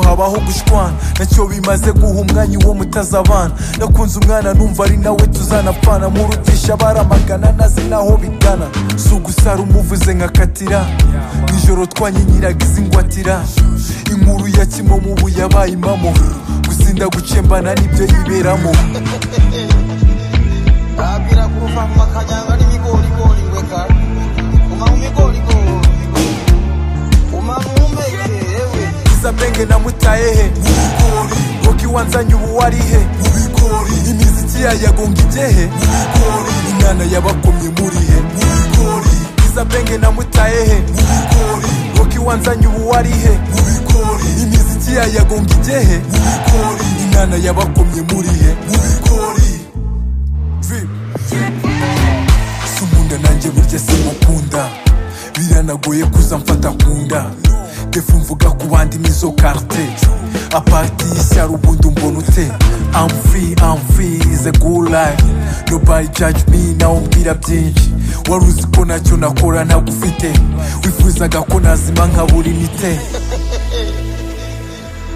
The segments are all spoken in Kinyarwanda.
habaho gushwana nacyo bimaze guha umwanya uwo mutazabana nakunze umwana numva ari nawe tuzanapfana murutisha baramagana naze naho bigana si ugusara umuvuze nkakatira nijoro twanyinyiraga izi ngwatira inkuru ya kimomo ubu yabaye impamo gusinda gucembana nibyo yiberamo babwira ko uva mu makajyanga n'ibigorigori we ka uma mu bigorigori uma mu mpeke yewe iza benge namutaye he mubigori roki wanzanye ubu wari he mubigori imiziki yayagonga ijye he mubigori inana yabakomye muri he mubigori iza benge namutaye he mubigori roki wanzanye ubu wari he mubigori imiziki yayagonga ijye he mubigori inana yabakomye muri he mubigori drip sumunda nanjye burya simukunda biranagoye kuza mfata kunda defu mvuga ku bandi nizo karte aparti y'ishyari ubundi umbona ute I'm free, I'm free, is a good life Nobody judge me, nawe mbwira byinshi wari uzi ko ntacyo nakora ntagufite wifuzaga ko nazima nkabura imite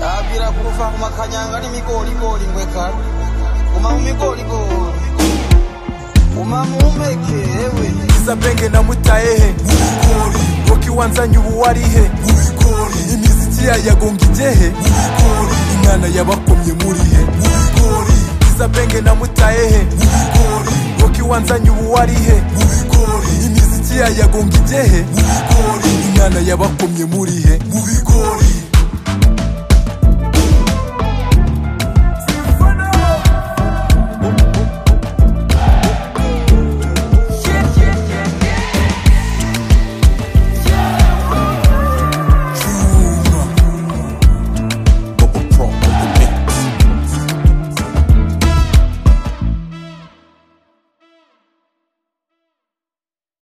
babwira ko uva mu makajyanga n'ibigorigori we ka uma mu bigorigori uma mu mpeke yewe iza benge namutaye he mubigori roki wanzanye ubu wari he mubigori imiziki yayagonga ijye he mubigori inana yabakomye muri he mubigori iza benge namutaye he mubigori roki wanzanye ubu wari he mubigori imiziki yayagonga ijye he mubigori inana yabakomye muri he mubigori